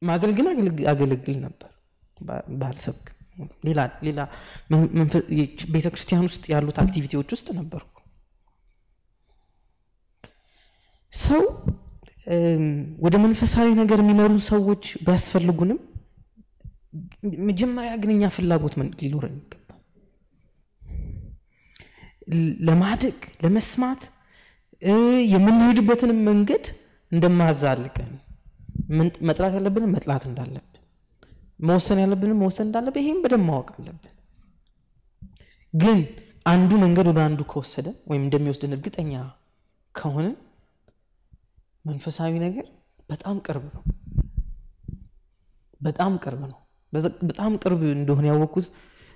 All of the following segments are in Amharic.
ማገልግል አገለግል ነበር ባልሰብክ ሌላ ሌላ ቤተ ክርስቲያን ውስጥ ያሉት አክቲቪቲዎች ውስጥ ነበርኩ ሰው ወደ መንፈሳዊ ነገር የሚመሩን ሰዎች ቢያስፈልጉንም መጀመሪያ ግን እኛ ፍላጎት ሊኖረን ይገባል ለማደግ ለመስማት የምንሄድበትንም መንገድ እንደማዛልቀን መጥላት ያለብንም መጥላት እንዳለብን መወሰን ያለብንም መወሰን እንዳለብን ይሄም በደንብ ማወቅ አለብን ግን አንዱ መንገድ ወደ አንዱ ከወሰደ ወይም እንደሚወስድን እርግጠኛ ከሆነ መንፈሳዊ ነገር በጣም ቅርብ ነው በጣም ቅርብ ነው በጣም ቅርብ እንደሆነ ያወቅኩት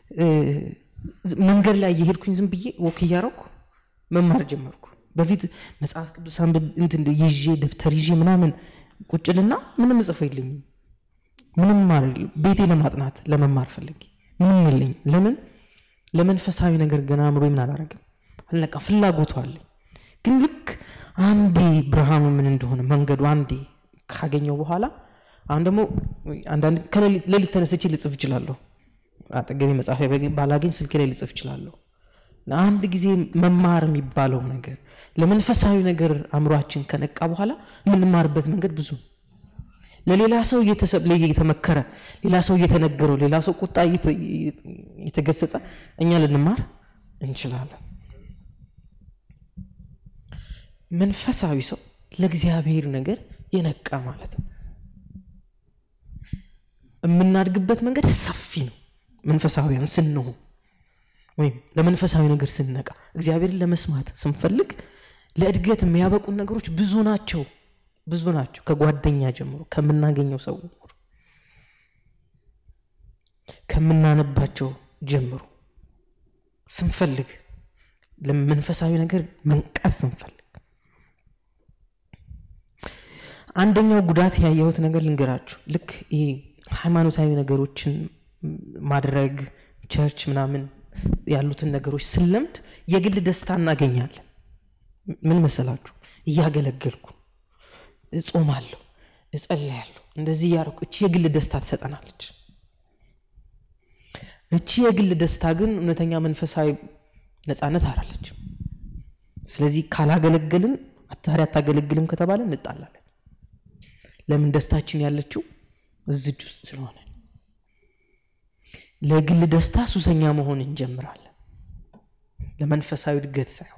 መንገድ ላይ እየሄድኩኝ ዝም ብዬ ወክ እያረኩ መማር ጀመርኩ በፊት መጽሐፍ ቅዱስ እንትን ይዤ ደብተር ይዤ ምናምን ቁጭልና ምንም እጽፎ የለኝም ምንም ቤቴ ለማጥናት ለመማር ፈልጌ ምንም የለኝም ለምን ለመንፈሳዊ ነገር ገና አእምሮ ምን አላረግም አልነቃ ፍላጎቱ አለኝ ግን ልክ አንዴ ብርሃኑ ምን እንደሆነ መንገዱ አንዴ ካገኘው በኋላ አሁን ደግሞ አንዳንድ ከሌሊት ተነስቼ ልጽፍ እችላለሁ አጠገቤ መጽሐፍ ባላገኝ ስልኬ ላይ ልጽፍ እችላለሁ አንድ ጊዜ መማር የሚባለው ነገር ለመንፈሳዊ ነገር አእምሯችን ከነቃ በኋላ የምንማርበት መንገድ ብዙ ለሌላ ሰው እየተመከረ ሌላ ሰው እየተነገረው ሌላ ሰው ቁጣ እየተገሰጸ እኛ ልንማር እንችላለን መንፈሳዊ ሰው ለእግዚአብሔር ነገር የነቃ ማለት ነው የምናድግበት መንገድ ሰፊ ነው መንፈሳዊያን ስንሆን ወይም ለመንፈሳዊ ነገር ስንነቃ እግዚአብሔርን ለመስማት ስንፈልግ ለእድገት የሚያበቁን ነገሮች ብዙ ናቸው ብዙ ናቸው ከጓደኛ ጀምሮ ከምናገኘው ሰው ከምናነባቸው ጀምሮ ስንፈልግ ለመንፈሳዊ ነገር መንቃት ስንፈልግ አንደኛው ጉዳት ያየሁት ነገር ልንገራችሁ ልክ ይሄ ሃይማኖታዊ ነገሮችን ማድረግ ቸርች ምናምን ያሉትን ነገሮች ስለምድ የግል ደስታ እናገኛለን ምን መሰላችሁ እያገለገልኩ እጾማለሁ እጸልያለሁ እንደዚህ እያደረኩ እቺ የግል ደስታ ትሰጠናለች እቺ የግል ደስታ ግን እውነተኛ መንፈሳዊ ነፃነት አላለችም ስለዚህ ካላገለገልን ታዲያ አታገለግልም ከተባለ እንጣላለን ለምን ደስታችን ያለችው እዝጅ ውስጥ ስለሆነ ለግል ደስታ ሱሰኛ መሆን እንጀምራለን ለመንፈሳዊ እድገት ሳይሆን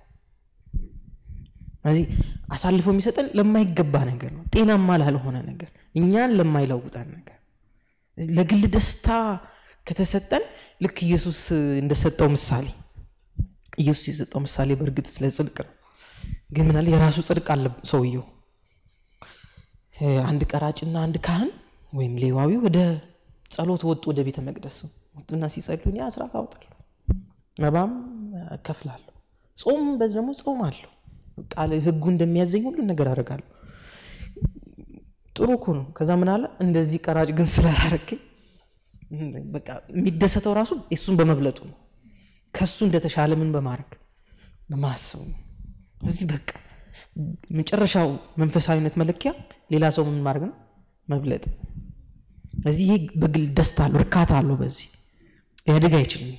ስለዚህ አሳልፎ የሚሰጠን ለማይገባ ነገር ነው ጤናማ ላልሆነ ነገር እኛን ለማይለውጠን ነገር ለግል ደስታ ከተሰጠን ልክ ኢየሱስ እንደሰጠው ምሳሌ ኢየሱስ የሰጠው ምሳሌ በእርግጥ ስለ ጽድቅ ነው ግን ምናለ የራሱ ጽድቅ አለ ሰውየው አንድ ቀራጭና አንድ ካህን ወይም ሌዋዊ ወደ ጸሎት ወጡ ወደ ቤተ መቅደስ ወጡና ሲጸሉ እኔ አስራት አውጣለሁ መባም እከፍላለሁ ጾም በዚህ ደግሞ ጾም አለሁ ቃል ህጉ እንደሚያዘኝ ሁሉ ነገር አደርጋለሁ ጥሩ እኮ ነው ከዛ ምን አለ እንደዚህ ቀራጭ ግን ስላላረከኝ በቃ የሚደሰተው ራሱ እሱን በመብለጡ ነው ከሱ እንደተሻለ ምን በማድረግ በማሰቡ ነው እዚህ በቃ መጨረሻው መንፈሳዊነት መለኪያ ሌላ ሰው ምን ማድረግ ነው መብለጥ እዚህ ይሄ በግል ደስታ አለው እርካታ አለው በዚህ ሊያድግ አይችልም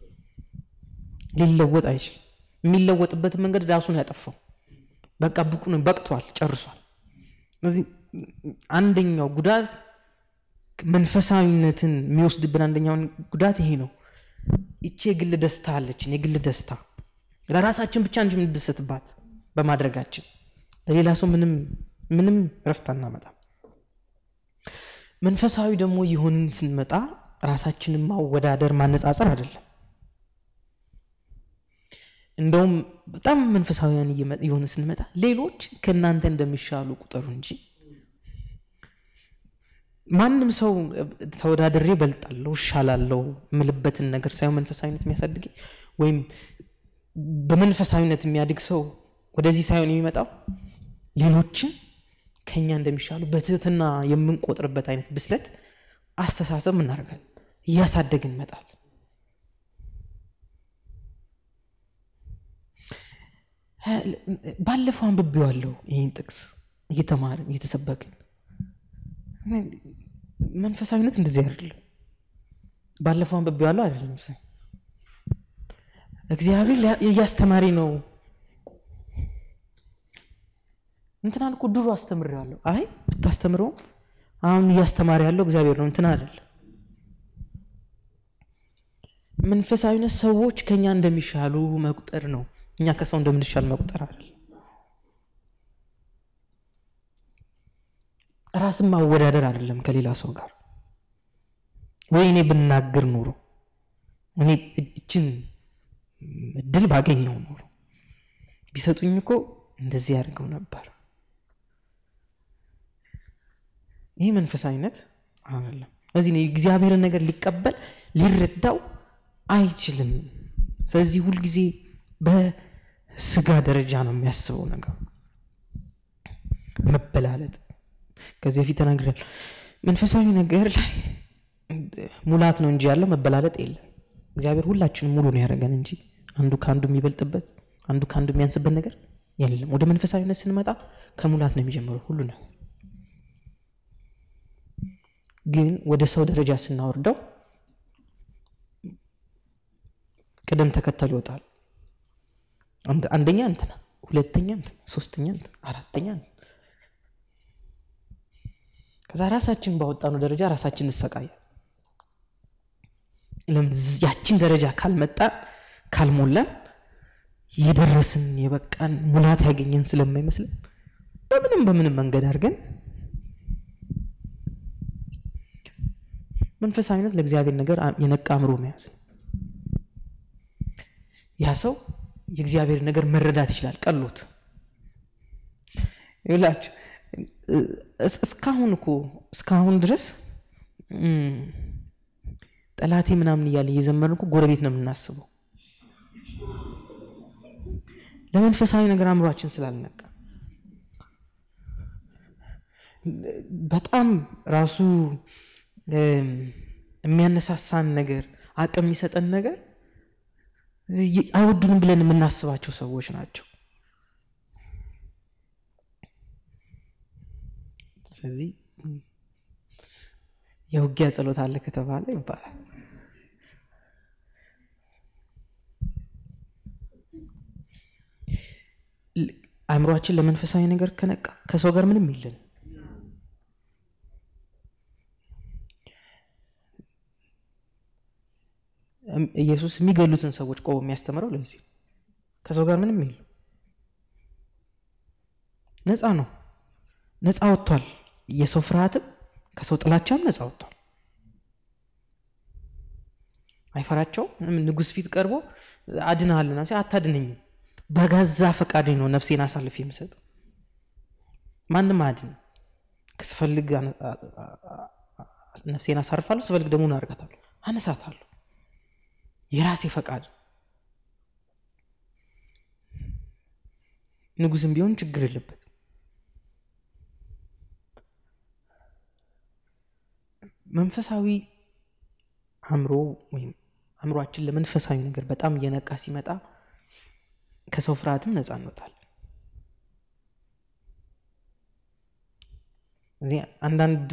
ሊለወጥ አይችልም የሚለወጥበትን መንገድ ራሱን ያጠፋው በቃ ብቁ ነው በቅቷል ጨርሷል ስለዚህ አንደኛው ጉዳት መንፈሳዊነትን የሚወስድብን አንደኛውን ጉዳት ይሄ ነው ይቺ የግል ደስታ አለችን የግል ደስታ ለራሳችን ብቻ እንጂ የምንደሰትባት በማድረጋችን ለሌላ ሰው ምንም ምንም ረፍት አናመጣም መንፈሳዊ ደግሞ የሆንን ስንመጣ ራሳችንን ማወዳደር ማነጻጸር አይደለም እንደውም በጣም መንፈሳዊያን የሆነ ስንመጣ ሌሎች ከእናንተ እንደሚሻሉ ቁጠሩ እንጂ ማንም ሰው ተወዳድሬ በልጣለሁ እሻላለሁ የምልበትን ነገር ሳይሆን መንፈሳዊነት የሚያሳድግ ወይም በመንፈሳዊነት የሚያድግ ሰው ወደዚህ ሳይሆን የሚመጣው ሌሎችን ከኛ እንደሚሻሉ በትህትና የምንቆጥርበት አይነት ብስለት አስተሳሰብ እናደርጋለን እያሳደግን እንመጣል ባለፈው አንብቤዋለሁ ይህን ጥቅስ እየተማርን እየተሰበክን መንፈሳዊነት እንደዚህ አይደለም። ባለፈው አንብቤዋለሁ አይደለም እግዚአብሔር እያስተማሪ ነው። እንትናን እኮ ድሮ አስተምሬዋለሁ። አይ ብታስተምረው አሁን እያስተማሪ ያለው እግዚአብሔር ነው እንትን አይደለም። መንፈሳዊነት ሰዎች ከኛ እንደሚሻሉ መቁጠር ነው። እኛ ከሰው እንደምንሻል መቁጠር አይደለም። ራስን ማወዳደር አይደለም ከሌላ ሰው ጋር ወይ እኔ ብናገር ኖሮ እኔ እችን እድል ባገኘው ኖሮ ቢሰጡኝ እኮ እንደዚህ ያደርገው ነበር። ይህ መንፈሳዊነት አይደለም። ስለዚህ የእግዚአብሔርን ነገር ሊቀበል ሊረዳው አይችልም። ስለዚህ ሁልጊዜ በስጋ ደረጃ ነው የሚያስበው ነገር መበላለጥ ከዚህ በፊት ተናግረል። መንፈሳዊ ነገር ላይ ሙላት ነው እንጂ ያለው መበላለጥ የለም። እግዚአብሔር ሁላችንም ሙሉ ነው ያደረገን እንጂ አንዱ ከአንዱ የሚበልጥበት አንዱ ከአንዱ የሚያንስበት ነገር የለም። ወደ መንፈሳዊነት ስንመጣ ከሙላት ነው የሚጀምረው ሁሉ ነው። ግን ወደ ሰው ደረጃ ስናወርደው ቅደም ተከተል ይወጣል። አንደኛ እንትና፣ ሁለተኛ እንትና፣ ሶስተኛ እንትና፣ አራተኛ እንትና ከዛ ራሳችን ባወጣነው ደረጃ ራሳችን እንሰቃያል። ያችን ደረጃ ካልመጣን ካልሞላን የደረስን የበቃን ሙላት ያገኘን ስለማይመስልን በምንም በምንም መንገድ አድርገን መንፈሳዊነት ለእግዚአብሔር ነገር የነቃ አእምሮ መያዝ ነው። ያ ሰው የእግዚአብሔር ነገር መረዳት ይችላል። ቀሎት ይላችሁ እስካሁን እኮ እስካሁን ድረስ ጠላቴ ምናምን እያለ እየዘመርን እኮ ጎረቤት ነው የምናስበው። ለመንፈሳዊ ነገር አእምሯችን ስላልነቃ በጣም ራሱ የሚያነሳሳን ነገር አቅም የሚሰጠን ነገር አይወዱንም ብለን የምናስባቸው ሰዎች ናቸው። ስለዚህ የውጊያ ጸሎት አለ ከተባለ ይባላል። አእምሯችን ለመንፈሳዊ ነገር ከነቃ ከሰው ጋር ምንም የለን። ኢየሱስ የሚገሉትን ሰዎች ቆሞ የሚያስተምረው ለዚህ ከሰው ጋር ምንም የለም። ነፃ ነው። ነፃ ወጥቷል። የሰው ፍርሃትም ከሰው ጥላቻም ነፃ ወጥቷል። አይፈራቸውም። ንጉሥ ፊት ቀርቦ አድንሃልና አታድነኝም፣ በገዛ ፈቃዴ ነው ነፍሴን አሳልፍ የምሰጠው። ማንም አያድን። ስፈልግ ነፍሴን አሳርፋለሁ፣ ስፈልግ ደግሞ አርጋታለሁ፣ አነሳታለሁ። የራሴ ፈቃድ። ንጉሥም ቢሆን ችግር የለበት። መንፈሳዊ አእምሮ ወይም አእምሯችን ለመንፈሳዊ ነገር በጣም እየነቃ ሲመጣ ከሰው ፍርሃትም ነፃ እንወጣለን። እዚህ አንዳንድ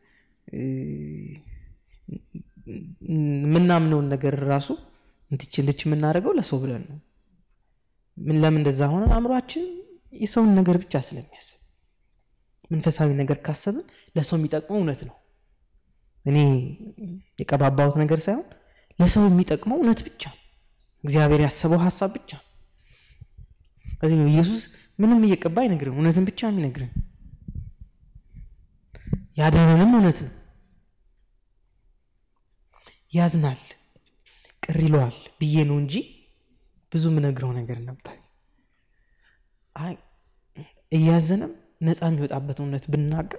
የምናምነውን ነገር ራሱ እንትች እንትች የምናደርገው ለሰው ብለን ነው። ምን ለምን እንደዛ ሆነ? አእምሯችን የሰውን ነገር ብቻ ስለሚያስብ መንፈሳዊ ነገር ካሰብን ለሰው የሚጠቅመው እውነት ነው። እኔ የቀባባሁት ነገር ሳይሆን ለሰው የሚጠቅመው እውነት ብቻ እግዚአብሔር ያሰበው ሀሳብ ብቻ ከዚህ ነው ኢየሱስ ምንም እየቀባ አይነግርም፣ እውነትን ብቻ የሚነግርን ያዳነንም እውነት ነው። ያዝናል፣ ቅር ይለዋል ብዬ ነው እንጂ ብዙ የምነግረው ነገር ነበር። አይ እያዘነም ነፃ የሚወጣበት እውነት ብናገር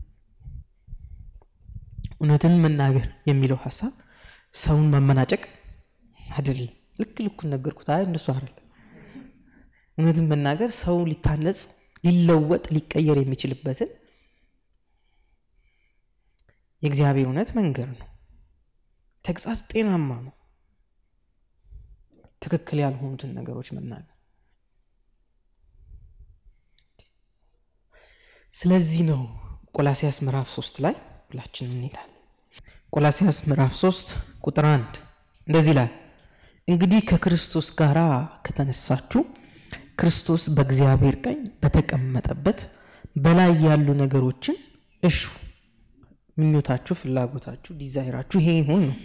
እውነትን መናገር የሚለው ሀሳብ ሰውን ማመናጨቅ አይደለም። ልክ ልኩን ነገርኩት። አይ እንደሱ አይደለም። እውነትን መናገር ሰው ሊታነጽ፣ ሊለወጥ፣ ሊቀየር የሚችልበትን የእግዚአብሔር እውነት መንገር ነው። ተግሳጽ ጤናማ ነው። ትክክል ያልሆኑትን ነገሮች መናገር። ስለዚህ ነው ቆላሲያስ ምዕራፍ ሶስት ላይ ሁላችን እንሄዳለን ቆላሲያስ ምዕራፍ 3 ቁጥር 1 እንደዚህ ይላል፣ እንግዲህ ከክርስቶስ ጋር ከተነሳችሁ ክርስቶስ በእግዚአብሔር ቀኝ በተቀመጠበት በላይ ያሉ ነገሮችን እሹ። ምኞታችሁ፣ ፍላጎታችሁ፣ ዲዛይራችሁ ይሄ ይሁን ነው።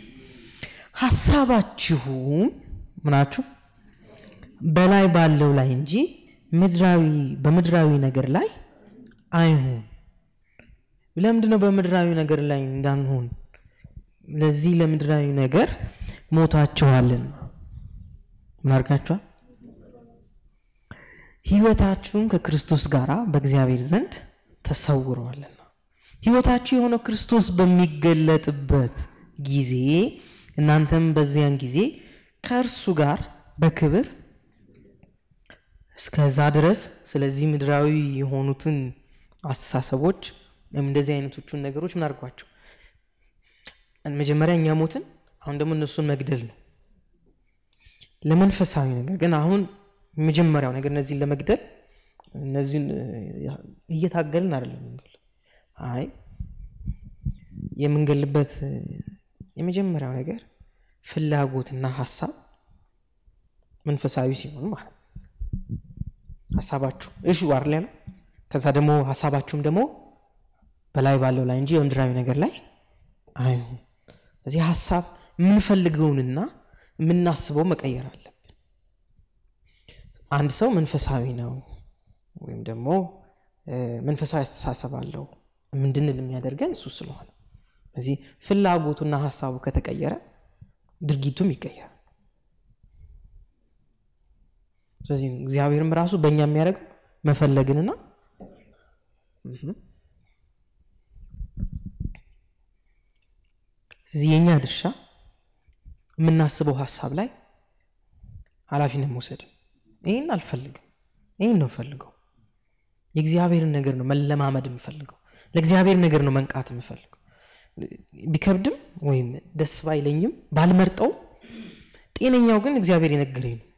ሀሳባችሁም ምናችሁ በላይ ባለው ላይ እንጂ ምድራዊ በምድራዊ ነገር ላይ አይሁን። ለምንድን ነው በምድራዊ ነገር ላይ እንዳንሆን? ለዚህ ለምድራዊ ነገር ሞታችኋልን። ምን አድርጋችኋል? ህይወታችሁም ከክርስቶስ ጋር በእግዚአብሔር ዘንድ ተሰውረዋልና። ህይወታችሁ የሆነው ክርስቶስ በሚገለጥበት ጊዜ እናንተም በዚያን ጊዜ ከእርሱ ጋር በክብር እስከዛ ድረስ ስለዚህ ምድራዊ የሆኑትን አስተሳሰቦች ወይም እንደዚህ አይነቶቹን ነገሮች ምን አድርጓቸው መጀመሪያ እኛ ሞትን፣ አሁን ደግሞ እነሱን መግደል ነው። ለመንፈሳዊ ነገር ግን አሁን የመጀመሪያው ነገር እነዚህን ለመግደል እነዚህን እየታገልን አይደለም። አይ የምንገልበት የመጀመሪያው ነገር ፍላጎትና ሀሳብ መንፈሳዊ ሲሆን ማለት ነው። ሀሳባችሁ እሹ አይደል ያለው። ከዛ ደግሞ ሀሳባችሁም ደግሞ በላይ ባለው ላይ እንጂ በምድራዊ ነገር ላይ አይሁን። እዚህ ሀሳብ የምንፈልገውንና የምናስበው መቀየር አለብን። አንድ ሰው መንፈሳዊ ነው ወይም ደግሞ መንፈሳዊ አስተሳሰብ አለው ምንድንል የሚያደርገን እሱ ስለሆነ እዚህ ፍላጎቱና ሀሳቡ ከተቀየረ ድርጊቱም ይቀየራል። ስለዚህ እግዚአብሔርም ራሱ በእኛ የሚያደርገው መፈለግንና ስለዚህ የእኛ ድርሻ የምናስበው ሀሳብ ላይ ኃላፊነት መውሰድ። ይህን አልፈልግም፣ ይህን ነው ፈልገው። የእግዚአብሔርን ነገር ነው መለማመድ የምፈልገው። ለእግዚአብሔር ነገር ነው መንቃት የምፈልገው። ቢከብድም ወይም ደስ ባይለኝም ባልመርጠው፣ ጤነኛው ግን እግዚአብሔር የነገረኝ ነው።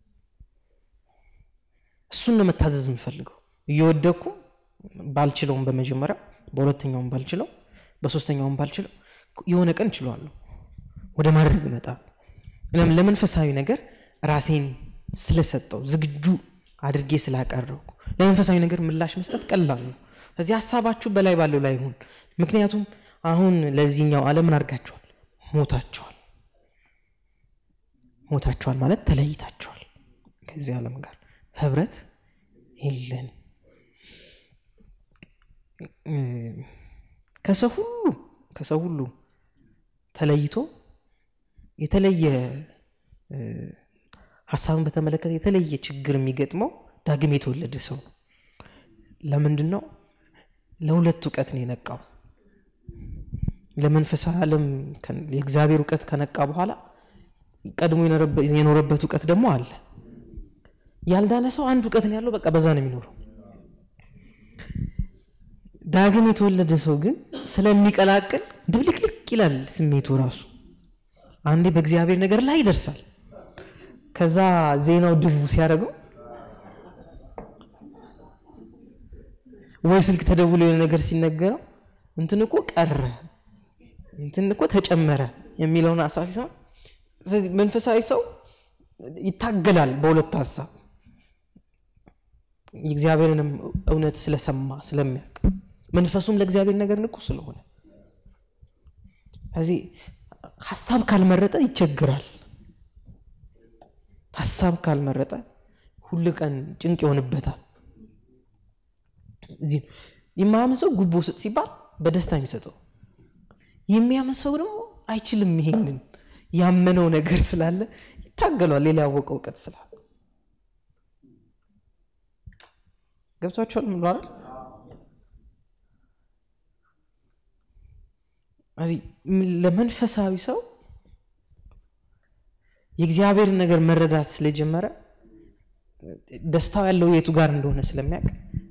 እሱን ነው መታዘዝ የምፈልገው። እየወደኩ ባልችለውም፣ በመጀመሪያ በሁለተኛውም ባልችለው፣ በሶስተኛውም ባልችለው የሆነ ቀን ችሏለሁ ወደ ማድረግ እመጣ ለመንፈሳዊ ነገር ራሴን ስለሰጠው ዝግጁ አድርጌ ስላቀረብኩ ለመንፈሳዊ ነገር ምላሽ መስጠት ቀላል ነው። ስለዚህ ሀሳባችሁ በላይ ባለው ላይ ይሁን። ምክንያቱም አሁን ለዚህኛው ዓለም ምን አድርጋችኋል? ሞታችኋል። ሞታችኋል ማለት ተለይታችኋል። ከዚህ ዓለም ጋር ህብረት የለን። ከሰው ሁሉ ከሰው ሁሉ ተለይቶ የተለየ ሀሳብን በተመለከተ የተለየ ችግር የሚገጥመው ዳግም የተወለደ ሰው ነው። ለምንድን ነው? ለሁለት እውቀት ነው የነቃው። ለመንፈሳዊ ዓለም የእግዚአብሔር እውቀት ከነቃ በኋላ ቀድሞ የኖረበት እውቀት ደግሞ አለ። ያልዳነ ሰው አንድ እውቀት ነው ያለው፣ በቃ በዛ ነው የሚኖረው። ዳግም የተወለደ ሰው ግን ስለሚቀላቅል ድብልቅልቅ ይላል ስሜቱ ራሱ። አንዴ በእግዚአብሔር ነገር ላይ ይደርሳል። ከዛ ዜናው ድቡ ሲያደርገው ወይ ስልክ ተደውሎ የሆነ ነገር ሲነገረው እንትን እኮ ቀረ እንትን እኮ ተጨመረ የሚለውን ሀሳብ ሲሰማ፣ ስለዚህ መንፈሳዊ ሰው ይታገላል በሁለት ሀሳብ የእግዚአብሔርንም እውነት ስለሰማ ስለሚያውቅ መንፈሱም ለእግዚአብሔር ነገር ንቁ ስለሆነ ስለዚህ ሀሳብ ካልመረጠ ይቸግራል። ሀሳብ ካልመረጠ ሁል ቀን ጭንቅ ይሆንበታል። እዚህ የማያምን ሰው ጉቦ ስጥ ሲባል በደስታ የሚሰጠው፣ የሚያምን ሰው ደግሞ አይችልም። ይሄንን ያመነው ነገር ስላለ ይታገሏል። ሌላ ያወቀው እውቀት ስላለ ገብቷቸዋል። ምን አይደል? እዚህ ለመንፈሳዊ ሰው የእግዚአብሔርን ነገር መረዳት ስለጀመረ ደስታው ያለው የቱ ጋር እንደሆነ ስለሚያውቅ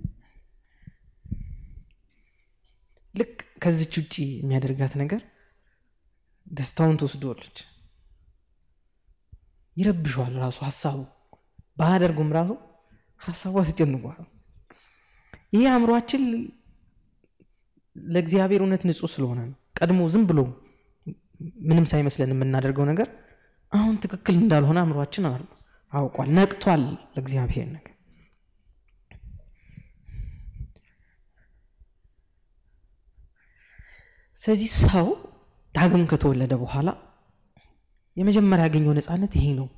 ልክ ከዚች ውጭ የሚያደርጋት ነገር ደስታውን ትወስዶለች፣ ይረብሸዋል። ራሱ ሀሳቡ ባያደርጉም ራሱ ሀሳቡ አስጨንቋል። ይህ አእምሯችን ለእግዚአብሔር እውነት ንጹሕ ስለሆነ ነው። ቀድሞ ዝም ብሎ ምንም ሳይመስለን የምናደርገው ነገር አሁን ትክክል እንዳልሆነ አእምሯችን አውቋል፣ ነቅቷል ለእግዚአብሔር ነገር። ስለዚህ ሰው ዳግም ከተወለደ በኋላ የመጀመሪያ ያገኘው ነፃነት ይሄ ነው።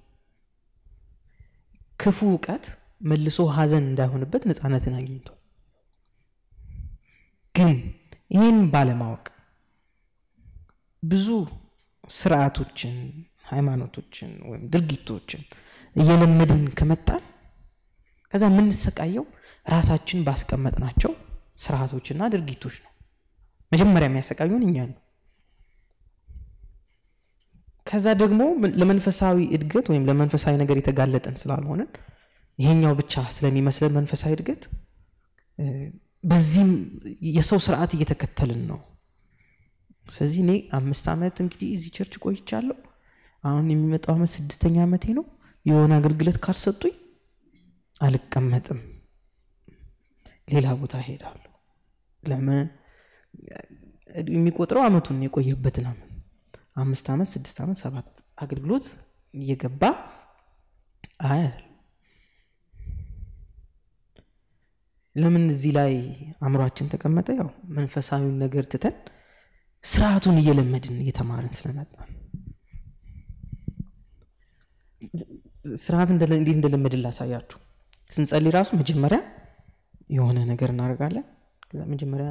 ክፉ እውቀት መልሶ ሀዘን እንዳይሆንበት ነፃነትን አግኝቷል። ግን ይህን ባለማወቅ ብዙ ስርዓቶችን፣ ሃይማኖቶችን ወይም ድርጊቶችን እየለመድን ከመጣን ከዛ የምንሰቃየው ራሳችን ባስቀመጥናቸው ስርዓቶችና ድርጊቶች ነው። መጀመሪያ የሚያሰቃዩን እኛ ነው። ከዛ ደግሞ ለመንፈሳዊ እድገት ወይም ለመንፈሳዊ ነገር የተጋለጠን ስላልሆንን ይሄኛው ብቻ ስለሚመስለን መንፈሳዊ እድገት በዚህም የሰው ስርዓት እየተከተልን ነው። ስለዚህ እኔ አምስት ዓመት እንግዲህ እዚህ ቸርች ቆይቻለሁ። አሁን የሚመጣው ዓመት ስድስተኛ ዓመቴ ነው። የሆነ አገልግሎት ካልሰጡኝ አልቀመጥም፣ ሌላ ቦታ ሄዳለሁ። ለምን የሚቆጥረው አመቱን የቆየበትን አመት አምስት ዓመት ስድስት ዓመት ሰባት አገልግሎት እየገባ አይ ለምን እዚህ ላይ አእምሯችን ተቀመጠ? ያው መንፈሳዊውን ነገር ትተን ስርዓቱን እየለመድን እየተማርን ስለመጣ ስርዓት እንዴት እንደለመድን ላሳያችሁ። ስንጸልይ ራሱ መጀመሪያ የሆነ ነገር እናደርጋለን። ከዛ መጀመሪያ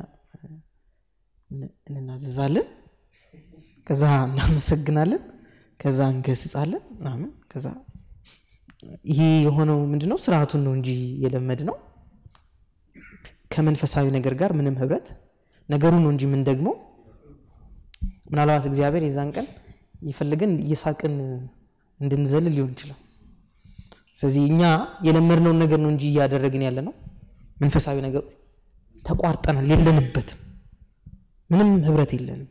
እንናዘዛለን፣ ከዛ እናመሰግናለን፣ ከዛ እንገስጻለን ምናምን። ከዛ ይሄ የሆነው ምንድነው? ስርዓቱን ነው እንጂ የለመድ ነው ከመንፈሳዊ ነገር ጋር ምንም ህብረት ነገሩ ነው እንጂ ምን ደግሞ ምናልባት እግዚአብሔር የዛን ቀን ይፈልገን እየሳቅን እንድንዘል ሊሆን ይችላል። ስለዚህ እኛ የለመድነውን ነገር ነው እንጂ እያደረግን ያለ ነው። መንፈሳዊ ነገር ተቋርጠናል፣ የለንበትም፣ ምንም ህብረት የለንም።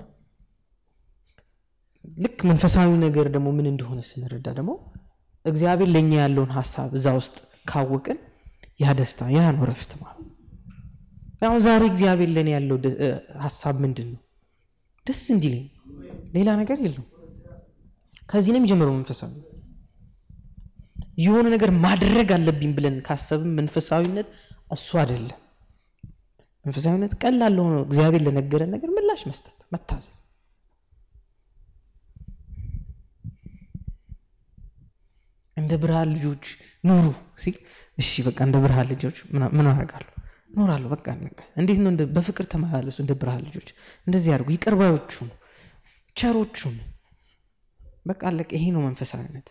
ልክ መንፈሳዊ ነገር ደግሞ ምን እንደሆነ ስንረዳ ደግሞ እግዚአብሔር ለእኛ ያለውን ሀሳብ እዛ ውስጥ ካወቅን ያ ደስታ ያ ነው ረፍት ማለት አሁን ዛሬ እግዚአብሔር ለእኔ ያለው ሀሳብ ምንድን ነው? ደስ እንዲለኝ ሌላ ነገር የለው። ከዚህ ነው የሚጀምረው መንፈሳዊ የሆነ ነገር ማድረግ አለብኝ ብለን ካሰብም መንፈሳዊነት እሱ አይደለም። መንፈሳዊነት ቀላል ሆኖ እግዚአብሔር ለነገረን ነገር ምላሽ መስጠት፣ መታዘዝ። እንደ ብርሃን ልጆች ኑሩ ሲል እሺ በቃ እንደ ብርሃን ልጆች ምን አደርጋለሁ እኖራለሁ። በቃ እንዴት ነው? በፍቅር ተመላለሱ እንደ ብርሃን ልጆች። እንደዚህ አድርጉ። ይቅርባዮቹን፣ ቸሮቹን በቃ አለቀ። ይሄ ነው መንፈሳዊነት።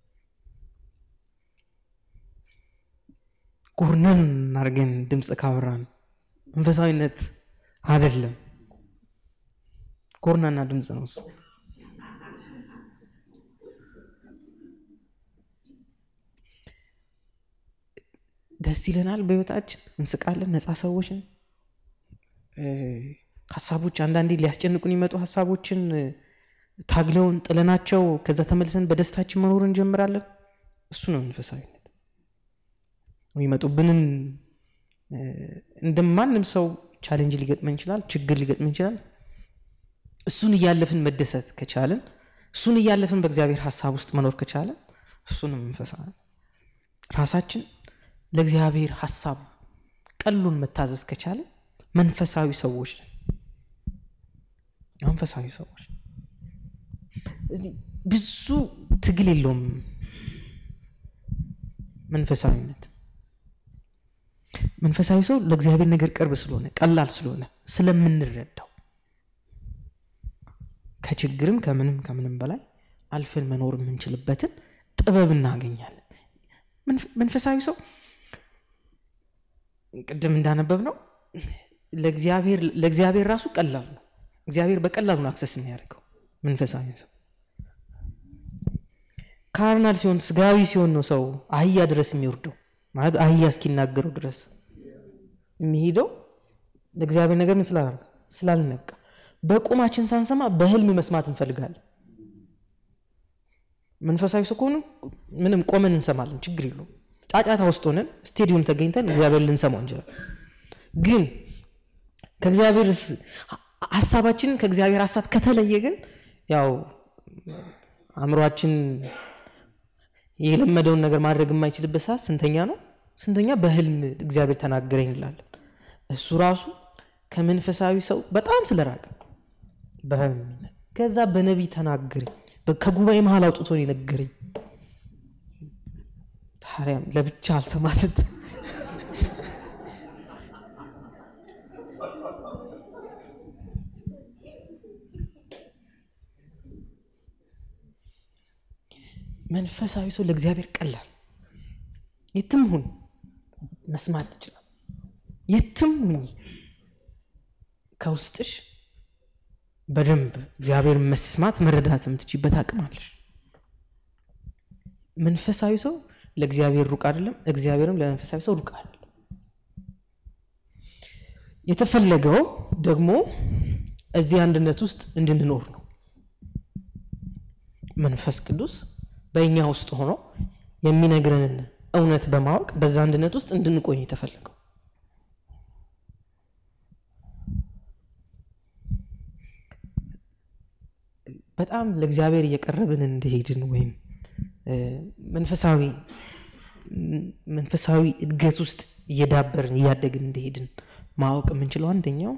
ጎርነን አድርገን ድምፅ ካወራን መንፈሳዊነት አይደለም። ጎርናና ድምፅ ነው እሱ። ደስ ይለናል በህይወታችን፣ እንስቃለን፣ ነፃ ሰዎችን ሀሳቦች አንዳንዴ ሊያስጨንቁን የሚመጡ ሀሳቦችን ታግለውን ጥለናቸው ከዛ ተመልሰን በደስታችን መኖር እንጀምራለን። እሱ ነው መንፈሳዊነት። የሚመጡብንን እንደማንም ሰው ቻሌንጅ ሊገጥመን ይችላል፣ ችግር ሊገጥመን ይችላል። እሱን እያለፍን መደሰት ከቻለን፣ እሱን እያለፍን በእግዚአብሔር ሀሳብ ውስጥ መኖር ከቻለን እሱ ነው መንፈሳዊ ራሳችን ለእግዚአብሔር ሀሳብ ቀሉን መታዘዝ ከቻለን መንፈሳዊ ሰዎች ነን። መንፈሳዊ ሰዎች ብዙ ትግል የለውም መንፈሳዊነት። መንፈሳዊ ሰው ለእግዚአብሔር ነገር ቅርብ ስለሆነ ቀላል ስለሆነ ስለምንረዳው ከችግርም ከምንም ከምንም በላይ አልፈን መኖር የምንችልበትን ጥበብ እናገኛለን። መንፈሳዊ ሰው ቅድም እንዳነበብ ነው ለእግዚአብሔር ራሱ ቀላል ነው። እግዚአብሔር በቀላሉ ነው አክሰስ የሚያደርገው መንፈሳዊ ሰው። ካርናል ሲሆን ስጋዊ ሲሆን ነው ሰው አህያ ድረስ የሚወርደው ማለት አህያ እስኪናገረው ድረስ የሚሄደው ለእግዚአብሔር ነገር ምን ስላልነቃ። በቁማችን ሳንሰማ በህልም መስማት እንፈልጋለን። መንፈሳዊ ሰው ከሆኑ ምንም ቆመን እንሰማለን፣ ችግር የለውም። ጫጫታ ውስጥ ሆነን ስቴዲየም ተገኝተን እግዚአብሔር ልንሰማው እንችላለን። ግን ከእግዚአብሔር ሀሳባችንን ከእግዚአብሔር ሀሳብ ከተለየ ግን ያው አእምሯችን የለመደውን ነገር ማድረግ የማይችልበት ሰዓት ስንተኛ ነው? ስንተኛ በህልም እግዚአብሔር ተናገረኝ እንላለን። እሱ ራሱ ከመንፈሳዊ ሰው በጣም ስለራቀ በህልም ከዛ በነቢይ ተናገረኝ፣ ከጉባኤ መሀል አውጥቶ ነው የነገረኝ። ታዲያ ለብቻ አልሰማትት መንፈሳዊ ሰው ለእግዚአብሔር ቀላል የትም ሁን መስማት ትችላል። የትም ሁኝ ከውስጥሽ በደንብ እግዚአብሔር መስማት መረዳት የምትችበት አቅም አለሽ። መንፈሳዊ ሰው ለእግዚአብሔር ሩቅ አይደለም፣ እግዚአብሔርም ለመንፈሳዊ ሰው ሩቅ አይደለም። የተፈለገው ደግሞ እዚህ አንድነት ውስጥ እንድንኖር ነው። መንፈስ ቅዱስ በእኛ ውስጥ ሆኖ የሚነግረንን እውነት በማወቅ በዛ አንድነት ውስጥ እንድንቆይ የተፈለገው በጣም ለእግዚአብሔር እየቀረብን እንደሄድን ወይም መንፈሳዊ መንፈሳዊ እድገት ውስጥ እየዳበርን እያደግን እንደሄድን ማወቅ የምንችለው አንደኛው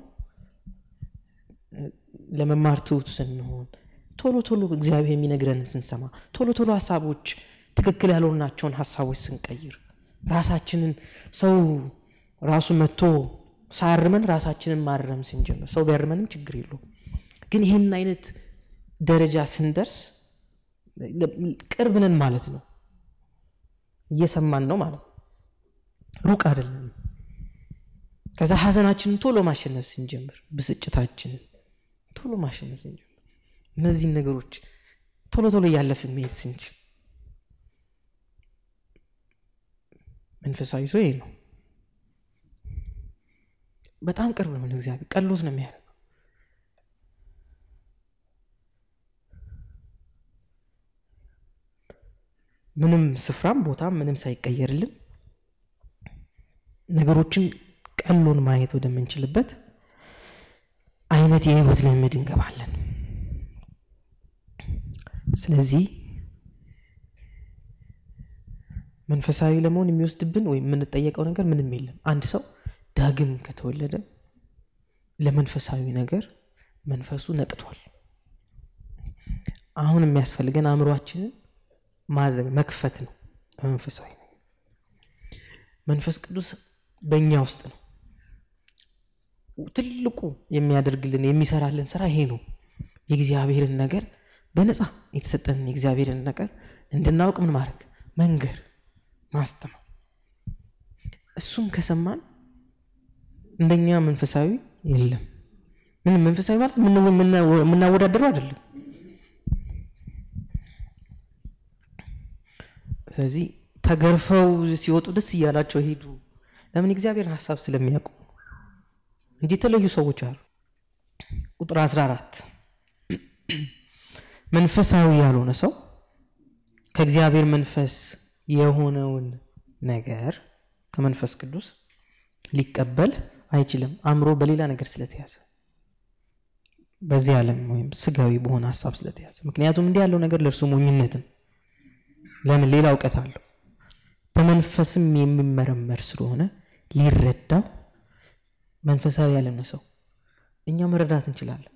ለመማር ትሑት ስንሆን ቶሎ ቶሎ እግዚአብሔር የሚነግረንን ስንሰማ ቶሎ ቶሎ ሀሳቦች ትክክል ያልሆናቸውን ሀሳቦች ስንቀይር ራሳችንን ሰው ራሱ መጥቶ ሳያርመን ራሳችንን ማረም ስንጀምር ሰው ቢያርመንም ችግር የለውም ግን ይህን አይነት ደረጃ ስንደርስ ቅርብ ነን ማለት ነው እየሰማን ነው ማለት ነው ሩቅ አይደለም ከዛ ሀዘናችንን ቶሎ ማሸነፍ ስንጀምር ብስጭታችንን ቶሎ ማሸነፍ ስንጀምር እነዚህን ነገሮች ቶሎ ቶሎ እያለፍን መሄድ ስንችል መንፈሳዊ ሰው ይሄ ነው በጣም ቅርብ ነው ለእግዚአብሔር ቀሎት ነው የሚያደርገው ምንም ስፍራም ቦታም ምንም ሳይቀየርልን ነገሮችን ቀሎን ማየት ወደምንችልበት አይነት የህይወት ልምምድ እንገባለን ስለዚህ መንፈሳዊ ለመሆን የሚወስድብን ወይም የምንጠየቀው ነገር ምንም የለም አንድ ሰው ዳግም ከተወለደ ለመንፈሳዊ ነገር መንፈሱ ነቅቷል አሁን የሚያስፈልገን አእምሯችንን ማዘግ መክፈት ነው በመንፈሳዊ ነው መንፈስ ቅዱስ በእኛ ውስጥ ነው ትልቁ የሚያደርግልን የሚሰራልን ስራ ይሄ ነው የእግዚአብሔርን ነገር በነፃ የተሰጠንን የእግዚአብሔርን ነገር እንድናውቅ ምን ማድረግ መንገር ማስተማር እሱም ከሰማን እንደኛ መንፈሳዊ የለም ምንም መንፈሳዊ ማለት የምናወዳደረው አይደለም ስለዚህ ተገርፈው ሲወጡ ደስ እያላቸው ሄዱ ለምን እግዚአብሔርን ሀሳብ ስለሚያውቁ እንጂ የተለዩ ሰዎች አሉ ቁጥር 14 መንፈሳዊ ያልሆነ ሰው ከእግዚአብሔር መንፈስ የሆነውን ነገር ከመንፈስ ቅዱስ ሊቀበል አይችልም አእምሮ በሌላ ነገር ስለተያዘ በዚህ ዓለም ወይም ስጋዊ በሆነ ሀሳብ ስለተያዘ ምክንያቱም እንዲህ ያለው ነገር ለእርሱ ሞኝነትም ለምን ሌላ እውቀት አለው በመንፈስም የሚመረመር ስለሆነ ሊረዳው መንፈሳዊ ያልሆነ ሰው እኛ መረዳት እንችላለን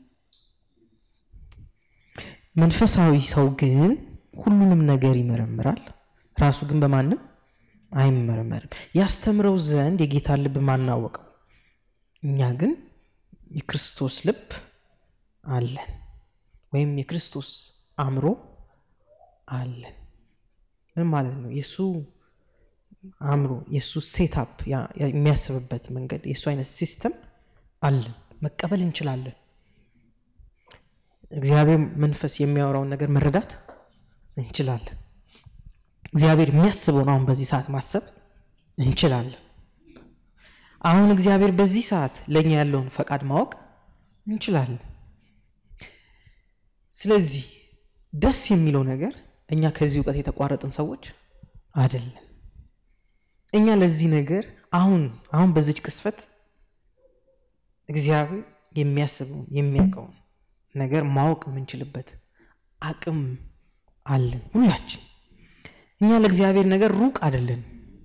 መንፈሳዊ ሰው ግን ሁሉንም ነገር ይመረምራል ራሱ ግን በማንም አይመረመርም ያስተምረው ዘንድ የጌታ ልብ ማናወቀው እኛ ግን የክርስቶስ ልብ አለን ወይም የክርስቶስ አእምሮ አለን ምን ማለት ነው የእሱ አእምሮ የእሱ ሴታፕ የሚያስብበት መንገድ የእሱ አይነት ሲስተም አለን መቀበል እንችላለን እግዚአብሔር መንፈስ የሚያወራውን ነገር መረዳት እንችላለን እግዚአብሔር የሚያስበውን አሁን በዚህ ሰዓት ማሰብ እንችላለን አሁን እግዚአብሔር በዚህ ሰዓት ለእኛ ያለውን ፈቃድ ማወቅ እንችላለን ስለዚህ ደስ የሚለው ነገር እኛ ከዚህ እውቀት የተቋረጥን ሰዎች አይደለም እኛ ለዚህ ነገር አሁን አሁን በዚች ቅስፈት እግዚአብሔር የሚያስበውን የሚያውቀውን ነገር ማወቅ የምንችልበት አቅም አለን ሁላችን። እኛ ለእግዚአብሔር ነገር ሩቅ አይደለን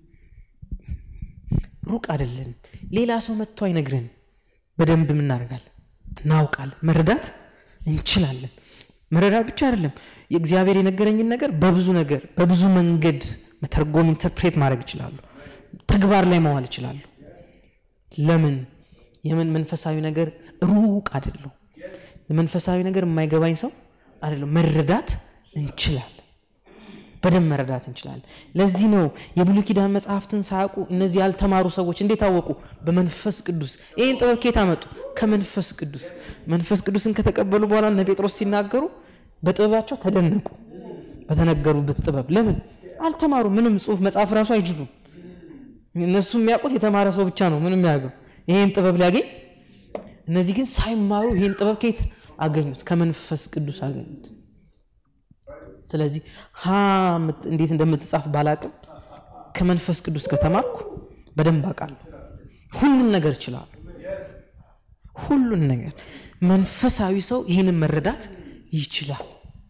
ሩቅ አይደለን። ሌላ ሰው መጥቶ አይነግረን። በደንብ እናደርጋለን፣ እናውቃለን፣ መረዳት እንችላለን። መረዳት ብቻ አይደለም፣ የእግዚአብሔር የነገረኝን ነገር በብዙ ነገር በብዙ መንገድ መተርጎም፣ ኢንተርፕሬት ማድረግ ይችላሉ። ተግባር ላይ መዋል ይችላሉ። ለምን? የምን መንፈሳዊ ነገር ሩቅ አይደለም። መንፈሳዊ ነገር የማይገባኝ ሰው አይደለም። መረዳት እንችላለን በደንብ መረዳት እንችላለን። ለዚህ ነው የብሉይ ኪዳን መጽሐፍትን ሳያውቁ እነዚህ ያልተማሩ ሰዎች እንዴት አወቁ? በመንፈስ ቅዱስ። ይህን ጥበብ ከየት አመጡ? ከመንፈስ ቅዱስ። መንፈስ ቅዱስን ከተቀበሉ በኋላ እነ ጴጥሮስ ሲናገሩ በጥበባቸው ተደነቁ፣ በተነገሩበት ጥበብ። ለምን? አልተማሩ። ምንም ጽሁፍ መጽሐፍ ራሱ አይችሉም። እነሱ የሚያውቁት የተማረ ሰው ብቻ ነው ምንም ያገው ይህን ጥበብ ሊያገኝ። እነዚህ ግን ሳይማሩ ይህን ጥበብ ከየት አገኙት? ከመንፈስ ቅዱስ አገኙት። ስለዚህ ሀ እንዴት እንደምትጻፍ ባላቅም ከመንፈስ ቅዱስ ከተማርኩ በደንብ አውቃለሁ። ሁሉን ነገር እችላለሁ። ሁሉን ነገር መንፈሳዊ ሰው ይህንን መረዳት ይችላል።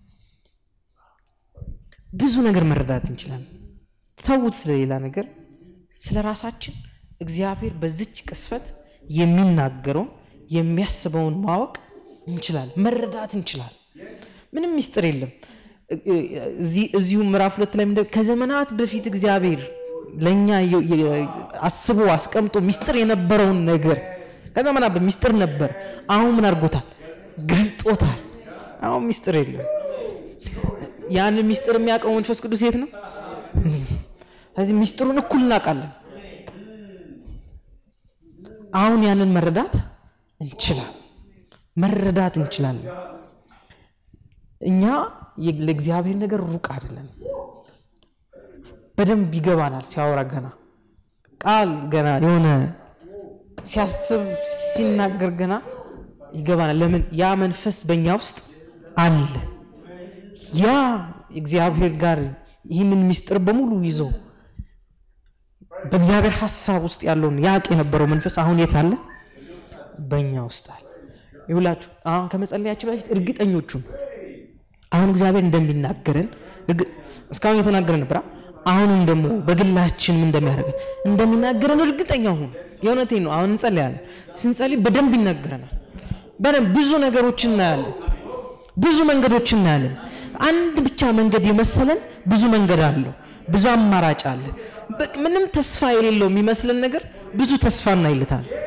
ብዙ ነገር መረዳት እንችላለን። ተዉት፣ ስለሌላ ነገር ስለ ራሳችን እግዚአብሔር በዚች ቅስፈት የሚናገረውን የሚያስበውን ማወቅ እንችላለን፣ መረዳት እንችላለን። ምንም ሚስጥር የለም። እዚሁ ምዕራፍ ሁለት ላይ ከዘመናት በፊት እግዚአብሔር ለእኛ አስቦ አስቀምጦ ሚስጥር የነበረውን ነገር ከዘመናት ሚስጥር ነበር። አሁን ምን አድርጎታል? ገልጦታል። አሁን ሚስጥር የለም። ያንን ሚስጥር የሚያውቀው መንፈስ ቅዱስ የት ነው? ስለዚህ ሚስጥሩን እኩል እናውቃለን። አሁን ያንን መረዳት እንችላለን፣ መረዳት እንችላለን። እኛ ለእግዚአብሔር ነገር ሩቅ አይደለም። በደንብ ይገባናል። ሲያወራ ገና ቃል ገና የሆነ ሲያስብ ሲናገር ገና ይገባናል። ለምን? ያ መንፈስ በእኛ ውስጥ አለ። ያ እግዚአብሔር ጋር ይህንን ሚስጥር በሙሉ ይዞ በእግዚአብሔር ሀሳብ ውስጥ ያለውን ያቅ የነበረው መንፈስ አሁን የት አለ? በእኛ ውስጥ አለ። ይሁላችሁ አሁን ከመጸለያችን በፊት እርግጠኞቹን አሁን እግዚአብሔር እንደሚናገረን እስካሁን የተናገረን ነበር። አሁንም ደግሞ በግላችንም እንደሚያደርገን እንደሚናገረን እርግጠኛ ሁኑ። የእውነቴን ነው። አሁን እንጸልያለን። ስንጸልይ በደንብ ይናገረናል። በደንብ ብዙ ነገሮችን እናያለን። ብዙ መንገዶችን እናያለን። አንድ ብቻ መንገድ የመሰለን ብዙ መንገድ አለው። ብዙ አማራጭ አለ። ምንም ተስፋ የሌለው የሚመስለን ነገር ብዙ ተስፋ እናይልታል።